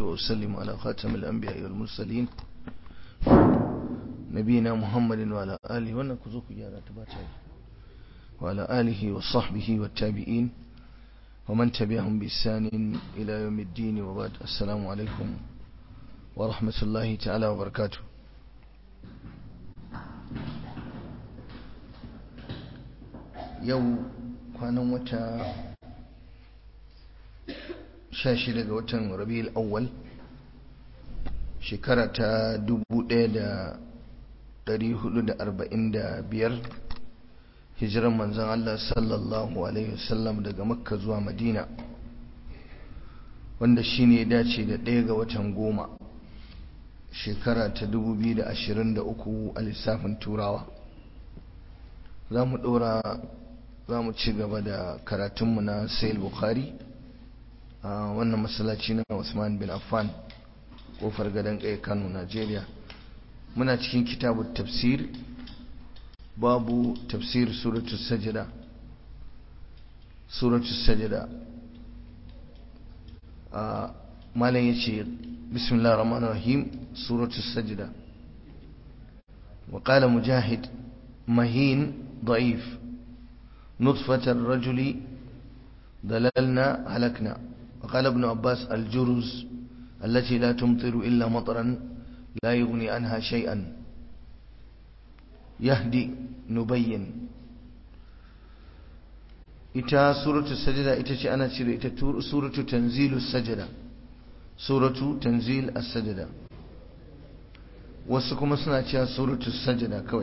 وأسلم على خاتم الأنبياء والمرسلين نبينا محمد وعلى آله ونكذوك يا وعلى آله وصحبه والتابعين ومن تبعهم بإحسان إلى يوم الدين وبعد السلام عليكم ورحمة الله تعالى وبركاته yau kwanan wata sha shida ga watan rabi'ul awwal shekara ta dubu ɗaya da ɗari hudu da arba'in da biyar hijiran manzan Allah sallallahu alaihi wasallam daga makka zuwa madina wanda shi ne dace da ɗaya ga watan goma shekara ta dubu biyu da ashirin da uku a lissafin turawa za mu ɗora za mu ci gaba da karatunmu na sayil bukhari a wannan masallaci na usman bin affan kofar gadon kai kano najeriya muna cikin kitabu tafsir babu tafsir suratu sajada suratu sajada a malam ya ce bismillah rahman rahim suratu sajada وقال مجاهد مهين ضعيف نطفة الرجل دللنا هلكنا وقال ابن عباس الجرز التي لا تمطر إلا مطرا لا يغني عنها شيئا يهدي نبين ita suratu sajada ita ce ana cire ita suratu tanzilu sajada suratu tanzil as-sajada wasu kuma suna cewa suratu sajada kawai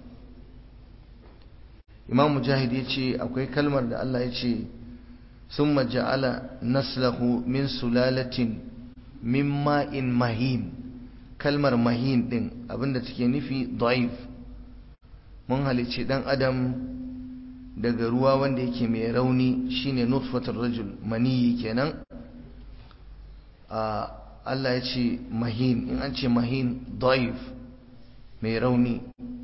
imam mujahid ya ce akwai kalmar da Allah ya ce sun maja'ala naslahu min sulalatin min ma'in mahin kalmar mahin din abinda take nufi da'if mun halicci dan adam daga ruwa wanda yake mai rauni shine nutfatul rajul maniyi kenan a Allah ya ce mahin in an ce mahin da'if mai rauni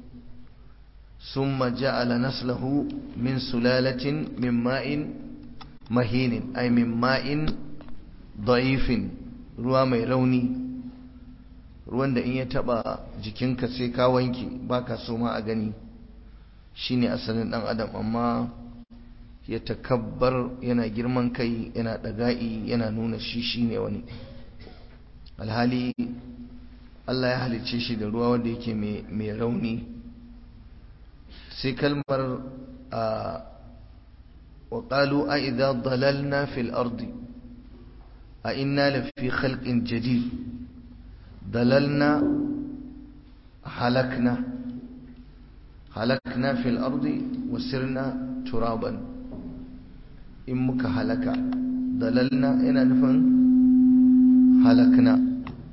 ثم جعل نسله من سلالة من ماء مهين أي من ماء ضعيف ruwa mai rauni ruwan da in ya taba jikinka sai ka wanke baka so ma a gani shine asalin dan adam amma ya takabbar yana girman kai yana daga'i yana nuna shi shine wani alhali Allah ya halicce shi da ruwa wanda yake mai rauni sai kalmar a waƙalu a idan dalalna fil ardi a inna lafi khalqin jadid dalalna halakna halakna fil ardi wasirna turaban in muka halaka dalalna yana nufin halakna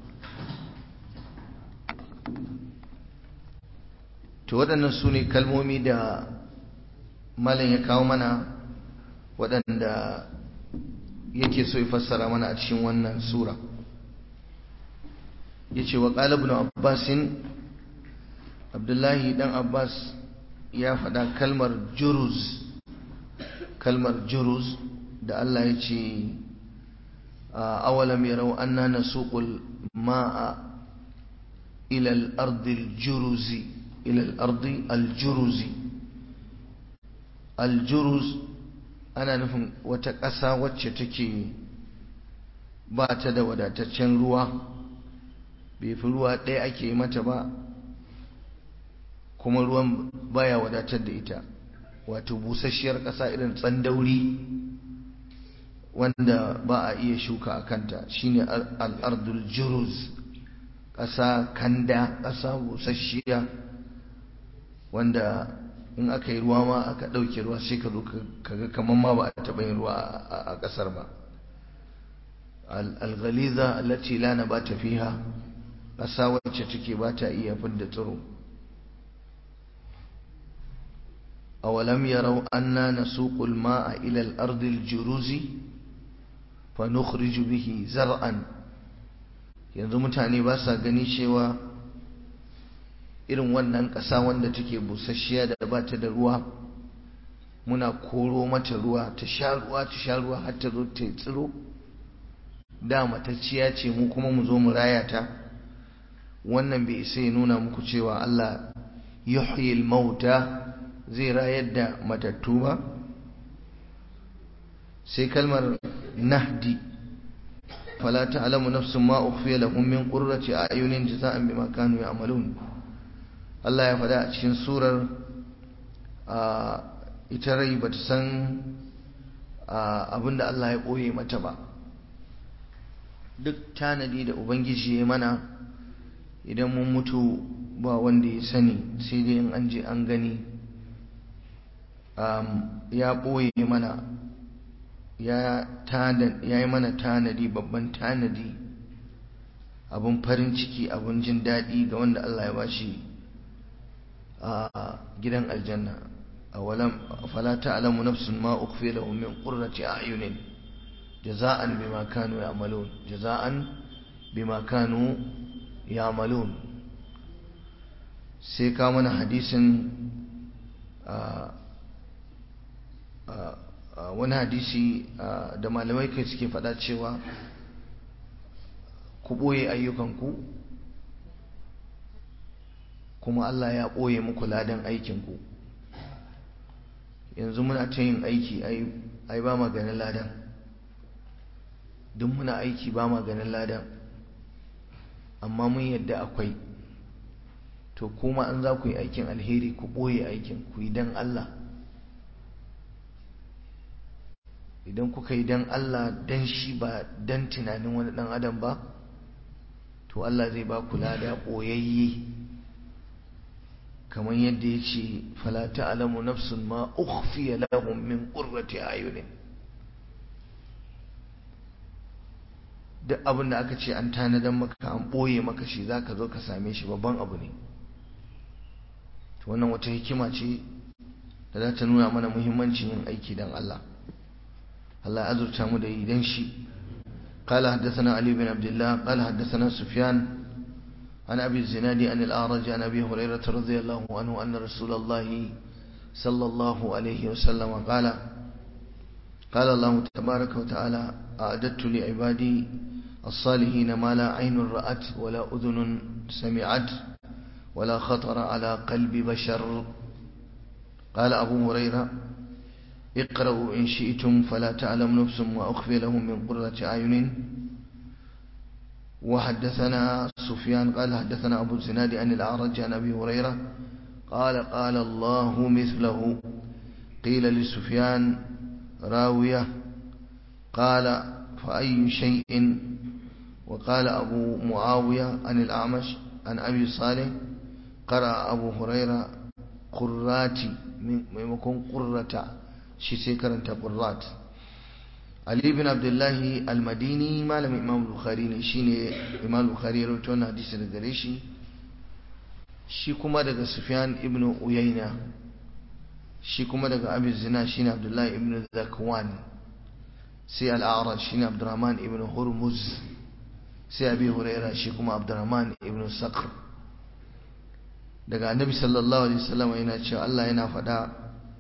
to waɗannan su ne kalmomi da malam ya kawo mana waɗanda yake so ya fassara mana a cikin wannan sura ya ce wa ƙalibin abbasin abdullahi ɗan abbas ya faɗa kalmar juruz kalmar juruz da Allah ya ce awalam yarau anna nasuqul ma'a ila al-ardi al-juruzi إلى الأرض الجرز الجرز أنا نفهم وتكسى وتشتكي بات da wadataccen ruwa bai fi ruwa ɗaya ake mata ba kuma ruwan baya wadatar da ita wato busasshiyar ƙasa irin tsandauri wanda ba a iya shuka a kanta shine al'ardul juruz ƙasa kanda ƙasa busasshiya wanda in aka yi ruwa ma aka ɗauke ruwa sai ka zo kaga kamar ma ba a taɓa yin ruwa a ƙasar ba alghaliza allati la nabata fiha ƙasa wacce take ba ta iya fidda tsiro awalam yarau anna nasuqul ma'a ila al-ardi al-juruzi fa nukhriju bihi zar'an yanzu mutane ba sa gani cewa irin wannan ƙasa wanda take busasshiya da ba ta da ruwa muna koro mata ruwa ta sha ruwa ta sha ruwa har ta zo ta tsiro da matacciya ce mu kuma mu zo mu raya ta wannan bai isa ya nuna muku cewa Allah yuhyil mauta zai rayar da matattu ba sai kalmar nahdi fala ta'lamu nafsun ma ukhfiya lahum min qurrati a'yunin jazaa'an bima kanu ya'malun Allah ya faɗa a cikin surar ita rai bata san abinda Allah ya ɓoye mata ba duk tanadi da ubangiji ya mana idan mun mutu ba wanda ya sani sai dai in an je an gani ya ɓoye mana ya yi mana tanadi babban tanadi abin farin ciki abin jin daɗi ga wanda Allah ya bashi a gidan aljanna a walam fala ta'lamu nafsun ma ukhfiya lahum min qurrati a'yunin jaza'an bima kanu ya'malun jaza'an bima kanu ya'malun sai ka mana hadisin wani hadisi da malamai kai suke faɗa cewa ku ɓoye ayyukanku kuma Allah ya ɓoye muku ladan aikinku yanzu muna ta yin aiki ai ba ma ganin ladan duk muna aiki ba ma ganin ladan amma mun yadda akwai to kuma an za ku yi aikin alheri ku ɓoye aikin ku yi don Allah idan kuka yi don Allah don shi ba don tunanin wani ɗan adam ba to Allah zai ba ku lada ɓoyayye kamar yadda ya ce falata alamu nafsun ma ukhfiya lahum min qurrati ayunin duk abin da aka ce an tanadan maka an ɓoye maka shi za ka zo ka same shi babban abu ne to wannan wata hikima ce da za ta nuna mana muhimmancin yin aiki don Allah Allah ya azurta mu da yi don shi قال حدثنا علي بن عبد الله قال حدثنا سفيان عن أبي الزناد عن الأعرج عن أبي هريرة رضي الله عنه أن رسول الله صلى الله عليه وسلم قال قال الله تبارك وتعالى أعددت لعبادي الصالحين ما لا عين رأت ولا أذن سمعت ولا خطر على قلب بشر قال أبو هريرة اقرأوا إن شئتم فلا تعلم نفس ما أخفي لهم من قرة أعين وحدثنا سفيان قال حدثنا أبو الزناد عن الأعرج عن أبي هريرة قال قال الله مثله قيل لسفيان راوية قال فأي شيء وقال أبو معاوية عن الأعمش عن أبي صالح قرأ أبو هريرة قراتي ميمكن قرة شي سيكرنت قرات Ali bin Abdullahi al-Madini malamin Imam Bukhari ne shine Imam Bukhari ya rawaito wannan hadisi daga gare shi shi kuma daga Sufyan ibn Uyayna shi kuma daga Abi Zina shine Abdullahi ibn Zakwan sai al-A'raj shine Abdurrahman ibn Hurmuz sai Abi Huraira shi kuma Abdurrahman ibn Sakhr daga Annabi sallallahu alaihi wasallam yana cewa Allah yana faɗa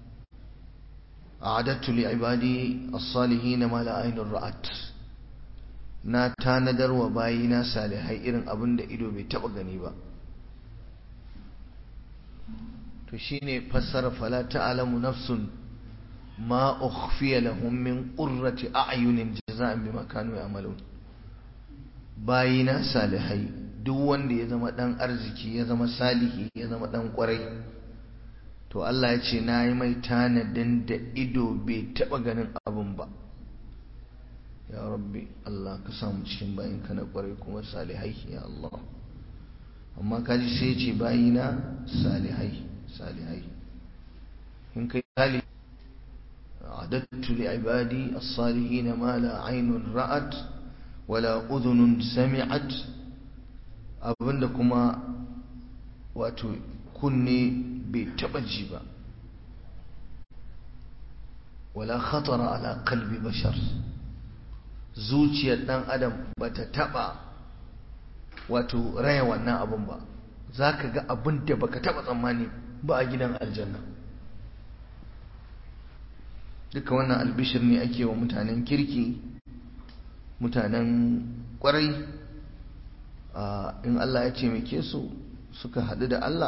أعددت لعبادي الصالحين ما لا عين رأت na tanadar wa bayina salihai irin abin da ido bai taba gani ba to shine fassara fala ta'lamu nafsun ma ukhfiya lahum min qurrati a'yunin jaza'an bima kanu ya'malun bayina salihai duk wanda ya zama dan arziki ya zama salihi ya zama dan kwarai to Allah ya ce na yi mai tanadin da ido bai taɓa ganin abin ba ya rabbi Allah ka samu cikin bayinka na ƙwarai kuma salihai ya Allah amma kaji sai ce bayina salihai salihai in kai sali adattu li ibadi as-salihin ma la aynun ra'at wala udhunun sami'at abinda kuma wato kunne bai taba ji ba wala khatara ala qalbi bashar zuciyar dan adam bata taba wato raya wannan abun ba zaka ga abin da baka taba tsammani ba a gidan aljanna duka wannan albishir ne ake wa mutanen kirki mutanen kwarai in Allah ya taimake su suka haɗu da Allah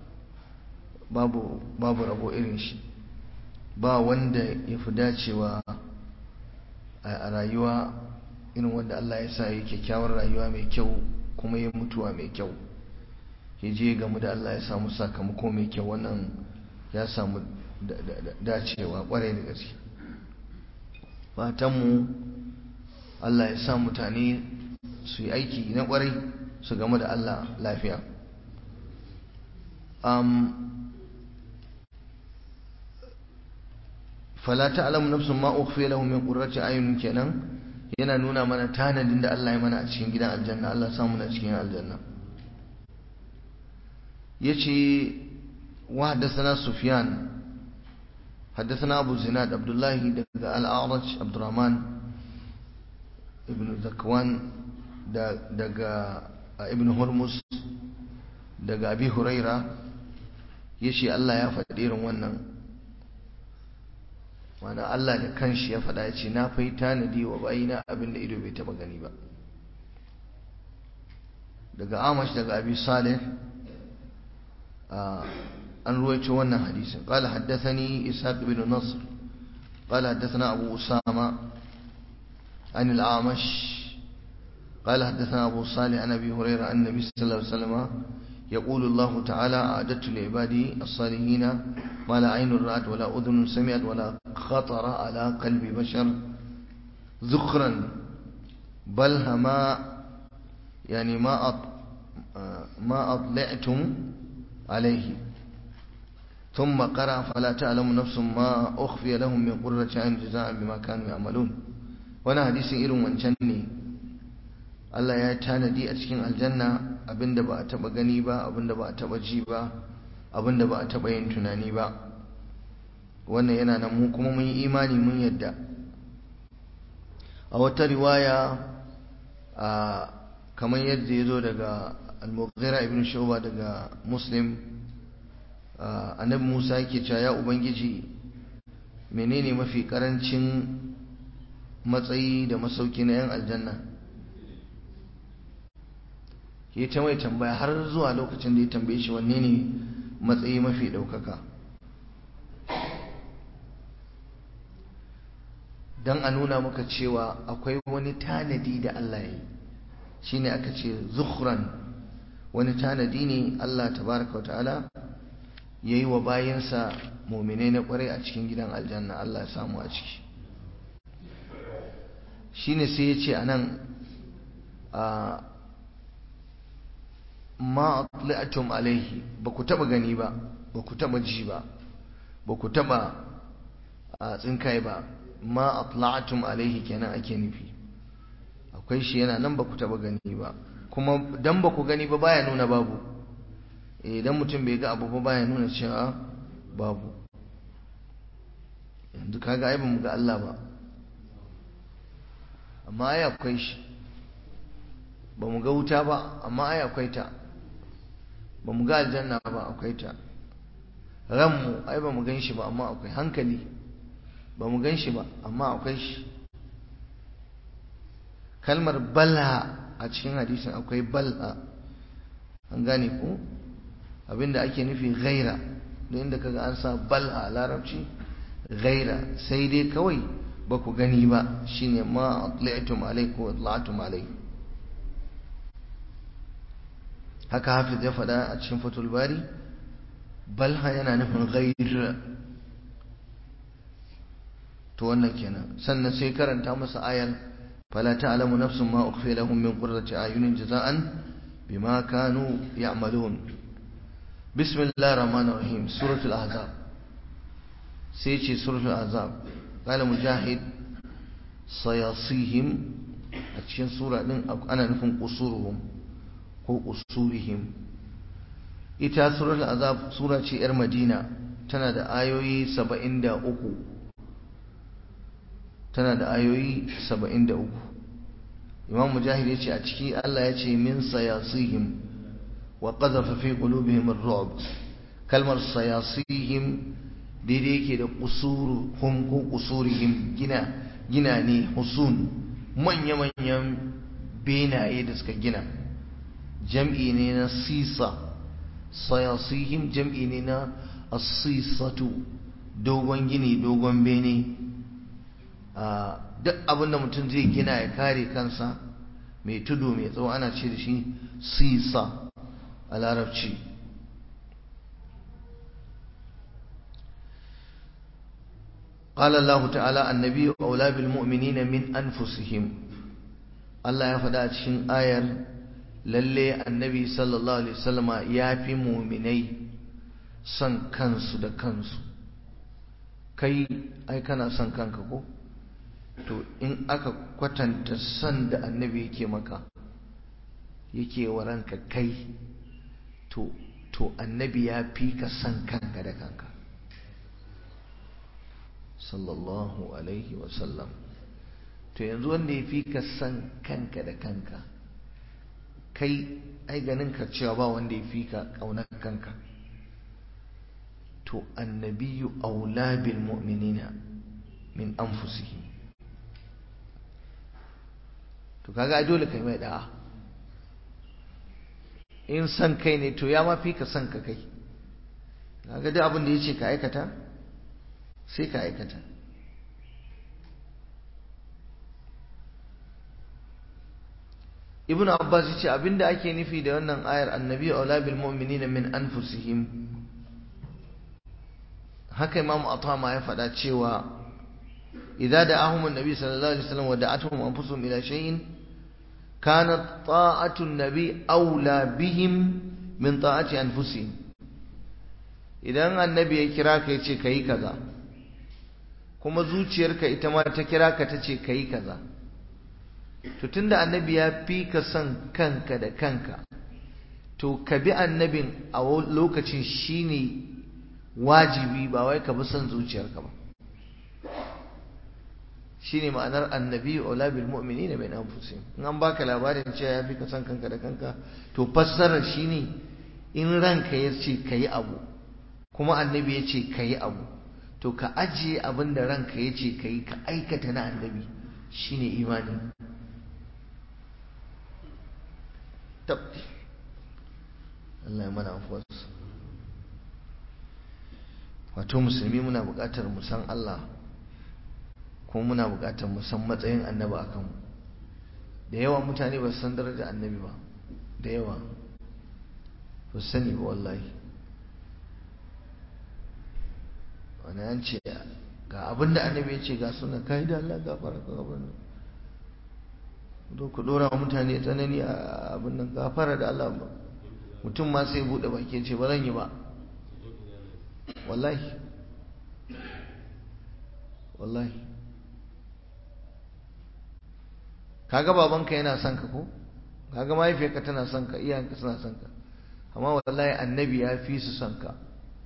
babu babu rabo irin shi ba wanda ya fi dacewa a rayuwa irin wanda Allah ya sa yi kyakkyawar rayuwa mai kyau kuma ya mutuwa mai kyau ya je gamu da Allah ya samu sakamako mai kyau wannan ya samu dacewa kwarai da gaske fatanmu Allah ya sa mutane su yi aiki na kwarai su gamu da Allah lafiya fala ta'lamu nafsun ma ukhfiya lahum min qurrati ayunin kenan yana nuna mana tanadin da Allah ya mana a cikin gidan aljanna Allah samu na cikin aljanna yace wa haddathana sufyan حدثنا أبو زناد عبد الله دق الأعرج عبد الرحمن ابن ذكوان دق ابن هرمز دق أبي هريرة يشي الله يا فدير ونن mana Allah da kanshi ya faɗa ya ce na fai tanadi wa bayina abin da ido bai taɓa gani ba daga amash daga abi salih an ruwaito wannan hadisin qala haddathani ishaq ibn nasr qala haddathana abu usama عن الأعمش قال حدثنا أبو صالح عن أبي هريرة عن النبي صلى الله عليه وسلم يقول الله تعالى أعددت لعبادي الصالحين ما لا عين رأت ولا أذن سمعت ولا خطر على قلب بشر ذخرا بل ما يعني ما أط ما أطلعتم عليه ثم قرأ فلا تعلم نفس ما أخفي لهم من قرة عين جزاء بما كانوا يعملون وانا حديث إلو من جني Allah ya tanadi a cikin aljanna abinda ba a taba gani ba abinda ba a taba ji ba abinda ba a taba yin tunani ba wannan yana nan mu kuma mun yi imani mun yadda a wata riwaya a kamar yadda ya zo daga al-mughira ibn shuba daga muslim annabi musa yake cewa ya ubangiji menene mafi karancin matsayi da masauki na yan aljanna ya ta mai tambaya har zuwa lokacin da ya tambaye shi wanne ne matsayi mafi ɗaukaka don a nuna maka cewa akwai wani tanadi da Allah ya yi shi ne aka ce zukhran wani tanadi ne Allah tabaraka wa ta'ala ya yi wa bayansa muminai na kwarai a cikin gidan aljanna Allah ya samu a ciki shi ne sai ya ce a nan a ma atli'atum alaihi ba ku taba gani ba ba ku taba ji ba ba ku taba tsinkai ba ma atla'atum alaihi kenan ake nufi akwai shi yana nan ba ku taba gani ba kuma dan ba ku gani ba baya nuna babu idan mutum bai ga abu ba baya nuna cewa babu yanzu kaga ai ba mu ga Allah ba amma ai akwai shi ba mu ga wuta ba amma ai akwai ta ba mu ga aljanna ba akwai ta ranmu ai ba mu gan shi ba amma akwai hankali ba mu gan shi ba amma akwai shi kalmar balha a cikin hadisin akwai balha an gane ko abinda ake nufi gaira da inda kaga an sa balha a larabci gaira sai dai kawai ba ku gani ba shine ma atlaitum alai ko atla'atum alai haka hafiz ya faɗa a cikin fatul bari balha yana nufin gaira to wannan kenan sannan sai karanta masa ayar fala ta'lamu nafsun ma ukhfiya lahum min qurrati ayunin jaza'an bima kanu ya'malun bismillahir rahmanir rahim suratul ahzab sai ce suratul ahzab qala mujahid sayasihim a cikin sura din ana nufin qusuruhum ko qusurihim ita suratul ahzab sura ce yar madina tana da ayoyi 73 tana da ayoyi 73 imam mujahid yace a ciki Allah ya ce min sayasihim wa qadhafa fi qulubihim ar-ru'b kalmar sayasihim daidai yake da qusuruhum ko qusurihim gina gina ne husun manya-manyan benaye da suka gina jam'i ne na sisa sayasihim jam'i ne na asisatu dogon gini dogon bene duk abinda mutum zai gina ya kare kansa mai tudu mai tsawo ana ce da shi sisa a larabci قال الله تعالى النبي أولى بالمؤمنين من أنفسهم الله يفدى cikin ayar lalle annabi sallallahu alaihi wasallama yafi mu'minai son kansu da kansu kai ai kana son kanka ko to in aka kwatanta son da annabi yake maka yake wa ranka kai to to annabi ya fi ka son kanka da kanka sallallahu alaihi wasallam to yanzu wanda ya fi ka son kanka da kanka kai ai ganin ka cewa ba wanda ya fi ka ƙaunar kanka to annabiyu aula bil mu'minina min anfusihim to kaga dole kai mai da'a in san kai ne to ya ma fi ka san ka kai kaga duk abin da yace ka aikata sai ka aikata ibnu abbas yace abinda ake nufi da wannan ayar annabi aula bil mu'minina min anfusihim haka imam atama ya faɗa cewa idza da'ahum an-nabi sallallahu alaihi wasallam wa da'atuhum anfusuhum ila shay'in kanat ta'atu an-nabi aula bihim min ta'ati anfusihim idan annabi ya kira ka yace kai kaza kuma zuciyarka ita ma ta kira ka tace kai kaza to tunda annabi ya fi ka son kanka da kanka to ka bi annabin a lokacin shine wajibi ba wai ka bi son zuciyarka ba shine ma'anar annabi ula bil mu'minina min anfusihim in an baka labarin cewa ya fi ka son kanka da kanka to fassarar shine in ranka ya ce kayi abu kuma annabi ya ce kayi abu to ka ajiye abin da ranka ya ce kayi ka aikata na annabi shine imani tabbi Allah ya mana afuwarsa wato musulmi muna buƙatar mu san Allah kuma muna buƙatar mu san matsayin annabi a kanmu da yawa mutane ba su san darajar annabi ba da yawa ba su sani ba wallahi wani an ce ga abin da annabi ya ce ga suna kai da Allah gafara ka gabar do ku dora mutane tsanani a abin nan gafara da Allah ba mutum ma sai bude baki ce ba zan yi ba wallahi wallahi kaga babanka yana son ka ko kaga mahaifiyarka tana son ka iyayenka suna son ka amma wallahi annabi ya fi su son ka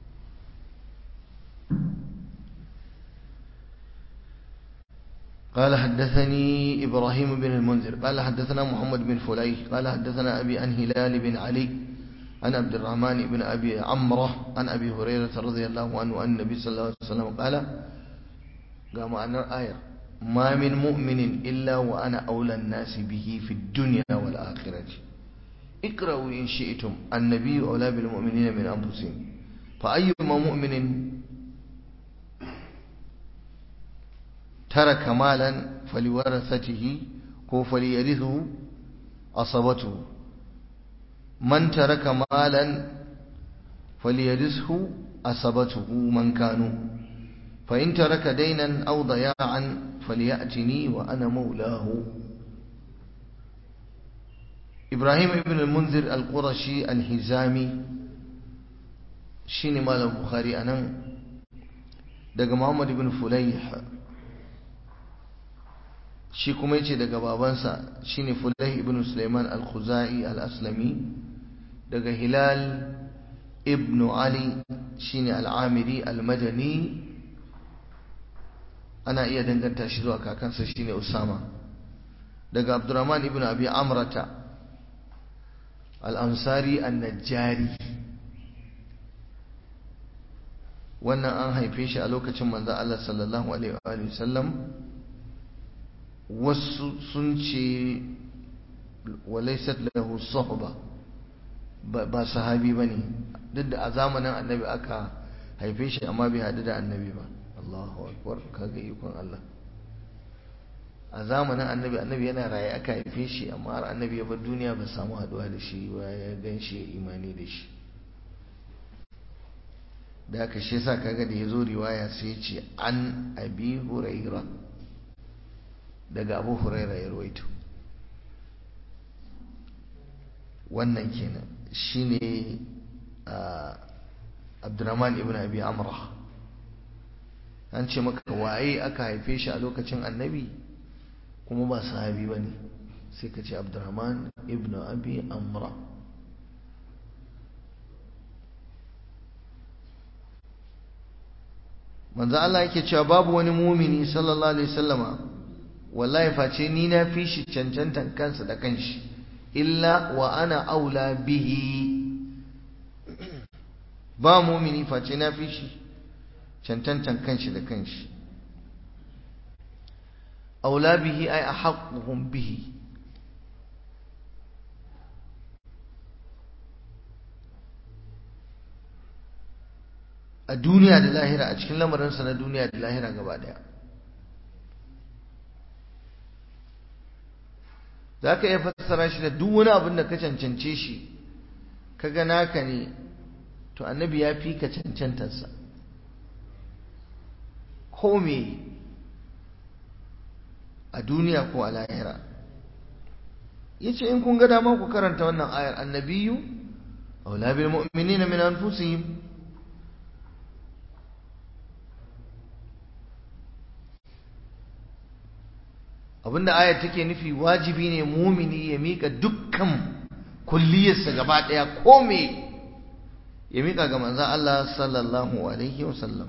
قال حدثني إبراهيم بن المنذر قال حدثنا محمد بن فليح قال حدثنا أبي عن هلال بن علي عن عبد الرحمن بن أبي عمرة عن أبي هريرة رضي الله عنه أن النبي صلى الله عليه وسلم قال قام أن الآية ما من مؤمن إلا وأنا أولى الناس به في الدنيا والآخرة اقرأوا إن شئتم النبي أولى بالمؤمنين من أنفسهم فأيما مؤمن ترك مالا فلورثته هو فليرثه أصبته من ترك مالا فليرثه أصبته من كانوا فإن ترك دينا أو ضياعا فليأتني وأنا مولاه إبراهيم ابن المنذر القرشي الهزامي شيني مال البخاري أنا دق محمد بن فليح shi kuma yace daga babansa shine Fulayh ibn Sulaiman al-Khuzai al-Aslami daga Hilal ibn Ali shine al-Amiri al-Madani ana iya danganta shi zuwa kakansa shine Usama daga Abdurrahman ibn Abi Amrata al-Ansari an-Najjari wannan an haife shi a lokacin manzo Allah sallallahu alaihi wa sallam wasu sun ce walaisat lahu sahba ba sahabi bane duk da a zamanin annabi aka haife shi amma bai hadu da annabi ba Allahu akbar kaga ikon Allah a zamanin annabi annabi yana raye aka haife shi amma har annabi ya bar duniya ba samu haduwa da shi ba ya gan shi ya imani da shi da aka shi yasa kaga da ya zo riwaya sai ya ce an abi huraira daga abu huraira ya rawaito wannan kenan shine abdurrahman ibn abi amra an ce maka waye aka haife shi a lokacin annabi kuma ba sahabi ba ne sai ka ce abdurrahman ibn abi amra manzo Allah yake cewa babu wani mumini sallallahu alaihi wasallama wallahi face ni na fi shi cancantan kansa da kanshi illa wa ana aula bihi ba mumini face na fi shi cancantan kanshi da kanshi aula bihi ay ahaqquhum bihi a duniya da lahira a cikin lamarinsa na duniya da lahira gaba daya za ka iya fassara shi da duk wani abin da ka cancance shi ka ga naka ne to annabi ya fi ka cancantarsa ko me a duniya ko a lahira ya ce in kun ga dama ku karanta wannan ayar annabiyu aula bil mu'minina min anfusihim abinda ayar take nufi wajibi ne mumini ya mika dukkan kulliyarsa gaba daya ko me ya mika ga manzon Allah sallallahu alaihi wasallam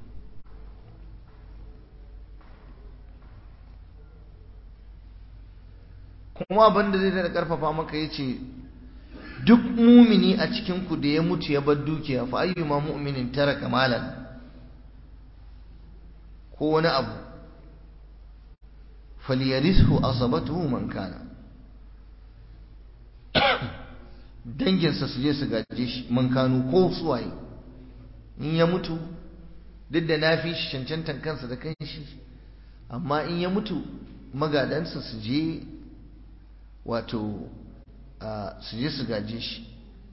kuma abinda zai da karfafa maka yace duk mumini a cikin ku da ya mutu ya bar dukiya fa ayyuma mu'minin taraka malan ko wani abu falyarishu asabatuhu man kana danginsa su je su gaje shi man kanu ko suwaye in ya mutu duk da na fi shi cancantan kansa da kanshi amma in ya mutu magadansa su je wato su je su gaje shi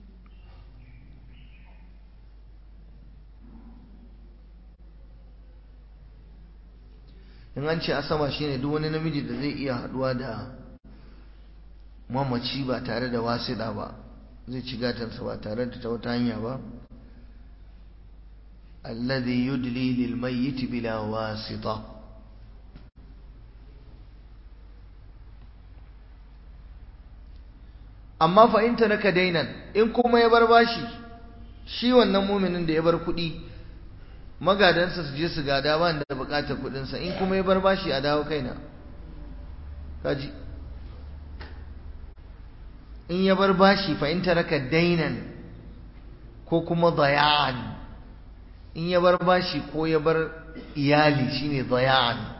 in an ce asama shine duk wani namiji da zai iya haduwa da mamaci ba tare da wasiɗa ba zai ci gatansa ba tare da ta wata hanya ba alladhi yudli lil mayyit bila wasita amma fa in taraka dainan in kuma ya bar bashi shi wannan muminin da ya bar kuɗi magadansa su je su gada ba da bukatar kudinsa in kuma ya bar bashi a dawo kaina kaji in ya bar bashi fa in taraka dainan ko kuma dayan in ya bar bashi ko ya bar iyali shine dayan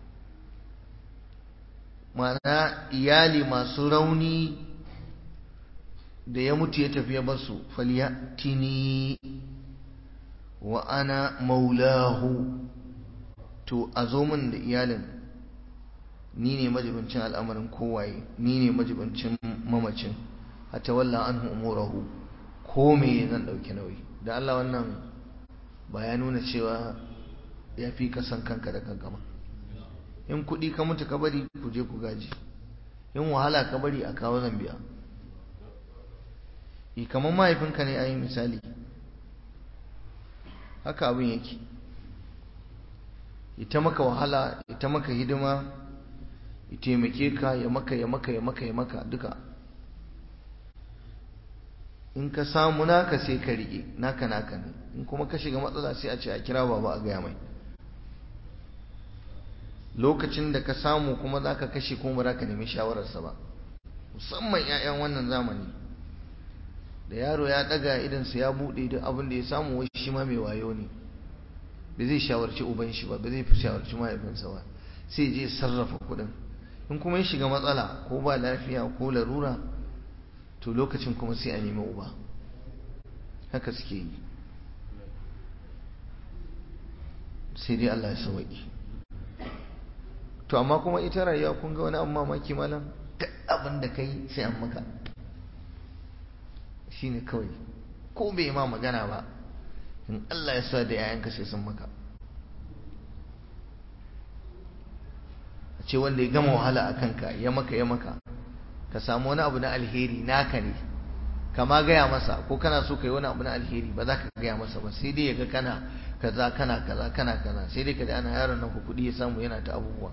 ma'ana iyali masu rauni da ya mutu ya tafi ya basu falyatini wa ana maulahu to a zo min da iyalin ni ne majibincin al'amarin kowaye ni ne majibincin mamacin hatta walla anhu umurahu ko me zan dauki nauyi da Allah wannan ba ya nuna cewa ya fi ka san kanka da kanka ma in kuɗi ka mutu ka bari ku je ku gaji in wahala ka bari a kawo zan biya kamar mahaifinka ne a yi misali haka abin yake ita maka wahala ita maka hidima ya taimake ka ya maka ya maka ya maka ya maka duka in ka samu naka sai ka rike naka naka ne in kuma ka shiga matsala sai a ce a kira baba a gaya mai lokacin da ka samu kuma za ka kashe kuma ba za ka nemi shawararsa ba musamman 'ya'yan wannan zamani da yaro ya daga idansa ya bude duk abin da ya samu wai shi ma mai wayo ne ba zai shawarci uban shi ba ba zai shawarci mahaifinsa ba sai je sarrafa kudin in kuma ya shiga matsala ko ba lafiya ko larura to lokacin kuma sai a nemi uba haka suke yi sai dai Allah ya sauki to amma kuma ita rayuwa kun ga wani abu mamaki malam duk abin da kai sai an maka shine kawai ko bai ma magana ba in Allah ya sa da yayanka sai sun maka a ce wanda ya gama wahala a kanka ya maka ya maka ka samu wani abu na alheri naka ne kama gaya masa ko kana so ka yi wani abu na alheri ba za ka gaya masa ba sai dai ya ga kana kaza kana kaza kana kaza sai dai ka ji ana yaron nan ku kuɗi ya samu yana ta abubuwa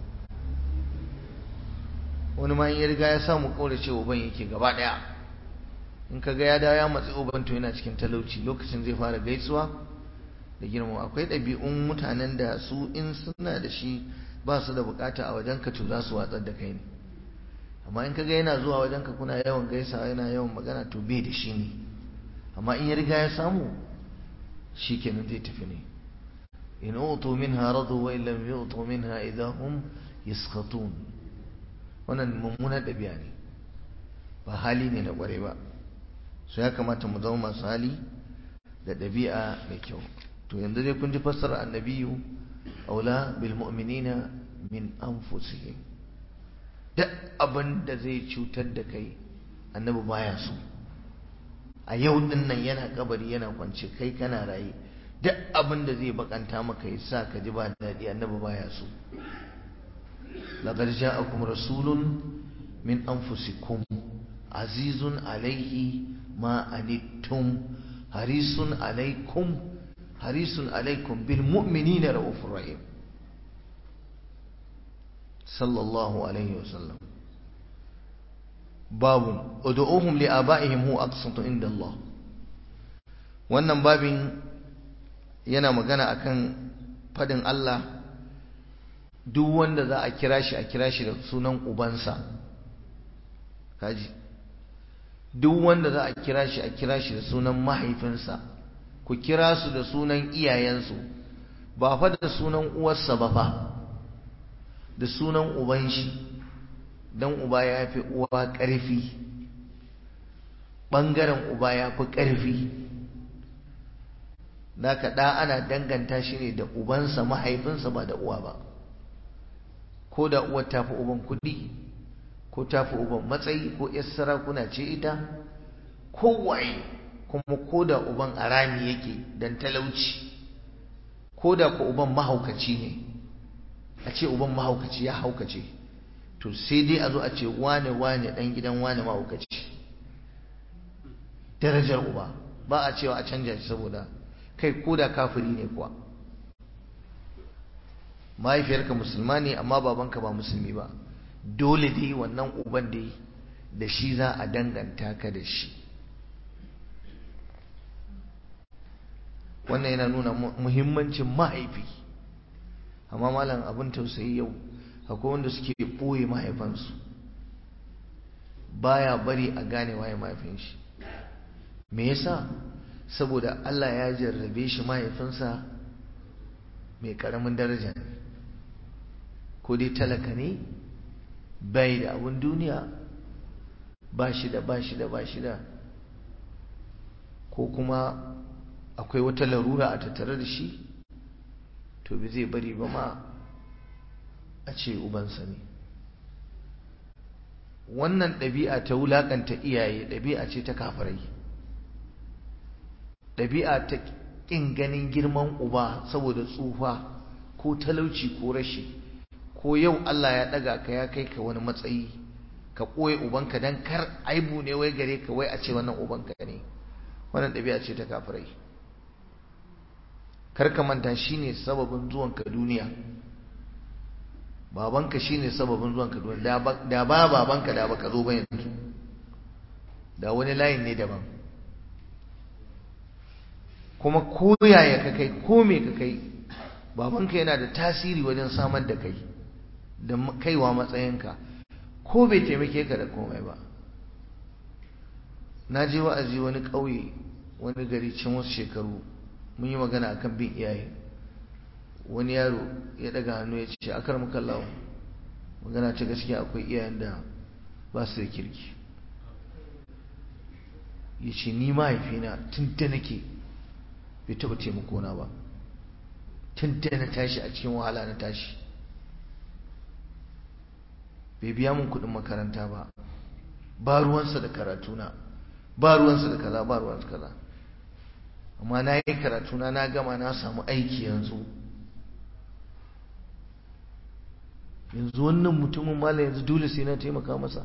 wani ma in ya riga ya samu kaurace uban yake gaba ɗaya in ka ga ya dawo ya matsi uban to yana cikin talauci lokacin zai fara gaisuwa da girma akwai ɗabi'un mutanen da su in suna da shi ba su da bukata a wajen ka to za su watsar da kai ne amma in ka ga yana zuwa wajen ka kuna yawan gaisawa yana yawan magana to bai da shi ne amma in ya riga ya samu shi kenan zai tafi ne in utu minha radu wa illam yu'tu minha idahum yaskhatun wannan mummunan ɗabi'a ne ba hali ne na ƙware ba so ya kamata mu zama masu hali da ɗabi'a mai kyau to yanzu dai kun ji fassara annabiyu aula bil mu'minina min anfusihim duk abin da zai cutar da kai annabi baya so a yau din nan yana kabari yana kwance kai kana raye duk abin da zai bakanta maka ya sa ka ji ba daɗi annabi baya so laqad ja'akum rasulun min anfusikum azizun alaihi ma anittum harisun alaikum harisun alaikum bil mu'minina raufur rahim sallallahu alaihi wasallam babun ud'uhum li abaihim huwa aqsatu inda Allah wannan babin yana magana akan fadin Allah duk wanda za a kira shi a kira shi da sunan ubansa kaji duk wanda za a kira shi a kira shi da sunan mahaifinsa ku kira su da sunan iyayensu ba fa da sunan uwarsa ba fa da sunan uban shi don uba ya fi uwa ƙarfi ɓangaren uba ya fi ƙarfi da ka ɗa ana danganta shi ne da ubansa mahaifinsa ba da uwa ba ko da uwar ta fi uban kuɗi ko ta fi uban matsayi ko yar sarakuna ce ita kowaye kuma ko da uban arami yake don talauci ko da ku uban mahaukaci ne a ce uban mahaukaci ya haukace to sai dai a zo a ce wane wane dan gidan wane mahaukaci darajar uba ba a cewa a canja shi saboda kai ko da kafiri ne kuwa mahaifiyarka musulma ne amma babanka ba musulmi ba dole dai wannan uban dai da shi za a danganta ka da shi wannan yana nuna muhimmancin mahaifi amma malam abin tausayi yau akwai wanda suke ɓoye mahaifansu baya bari a gane waye mahaifin shi me yasa saboda Allah ya jarrabe shi mahaifinsa mai karamin daraja ne ko dai talaka ne bai da abin duniya ba shi da ba shi da ba shi da ko kuma akwai wata larura a tattare da shi to bi zai bari ba ma a ce ubansa ne wannan ɗabi'a ta wulaƙanta iyaye ɗabi'a ce ta kafirai ɗabi'a ta ƙin ganin girman uba saboda tsufa ko talauci ko rashi ko yau Allah ya ɗaga ka ya kai ka wani matsayi ka ɓoye ubanka don kar aibu ne wai gare ka wai a ce wannan ubanka ne wannan ɗabi'a ce ta kafirai kar ka manta shine sababin zuwanka duniya babanka shine sababin zuwanka duniya da ba babanka da baka zo ba yanzu da wani layin ne daban kuma ko yaya ka kai ko me ka kai babanka yana da tasiri wajen samar da kai da kaiwa matsayinka ko bai taimake ka da komai ba na je wa'azi wani ƙauye wani gari can wasu shekaru mun yi magana akan bin iyaye wani yaro ya daga hannu ya ce akar muka lawo magana ta gaskiya akwai iyayen da ba su da kirki ya ce ni mahaifina tun da nake bai taɓa taimakona ba tun da na tashi a cikin wahala na tashi bai biya mun kuɗin makaranta ba ba ruwansa da karatuna ba ruwansa da kaza ba ruwansa kaza amma na yi karatuna na gama na samu aiki yanzu yanzu wannan mutumin mala yanzu dole sai na taimaka masa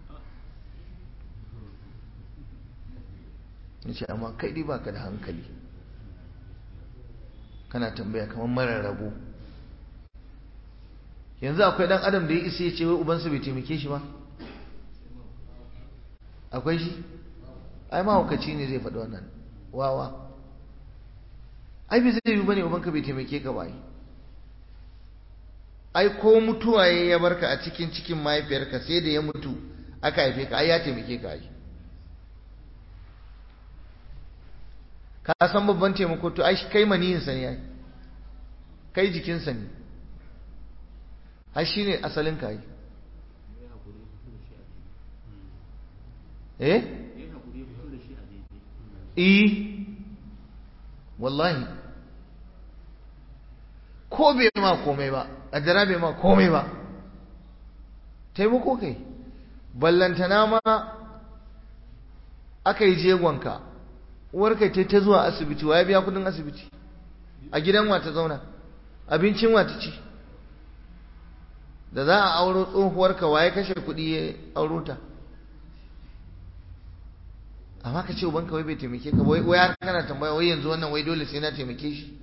ya ce amma kai dai baka da hankali kana tambaya kamar mara rabo yanzu akwai dan adam da ya isa ya ce wai ubansa bai taimake shi ba akwai shi ai mahaukaci ne zai faɗi wannan wawa ai bai zai yi bane ubanka bai taimake ka ba ai ko mutuwa ya barka a cikin cikin mahaifiyarka sai da ya mutu aka haife ka ai ya taimake ka ai ka san babban taimako to ai kai maniyin sa ne ai kai jikin sa ne ai shine asalin ka ai eh eh wallahi ko bai ma komai ba addara bai ma komai ba taimako kai ballantana ma aka yi jegonka uwarka ta ta zuwa asibiti wa ya biya kudin asibiti a gidan wa ta zauna abincin wa ta ci da za a auro tsohuwarka wa ya kashe kudi ya auro ta amma ka ce ubanka wai bai taimake ka wai wai kana tambaya wai yanzu wannan wai dole sai na taimake shi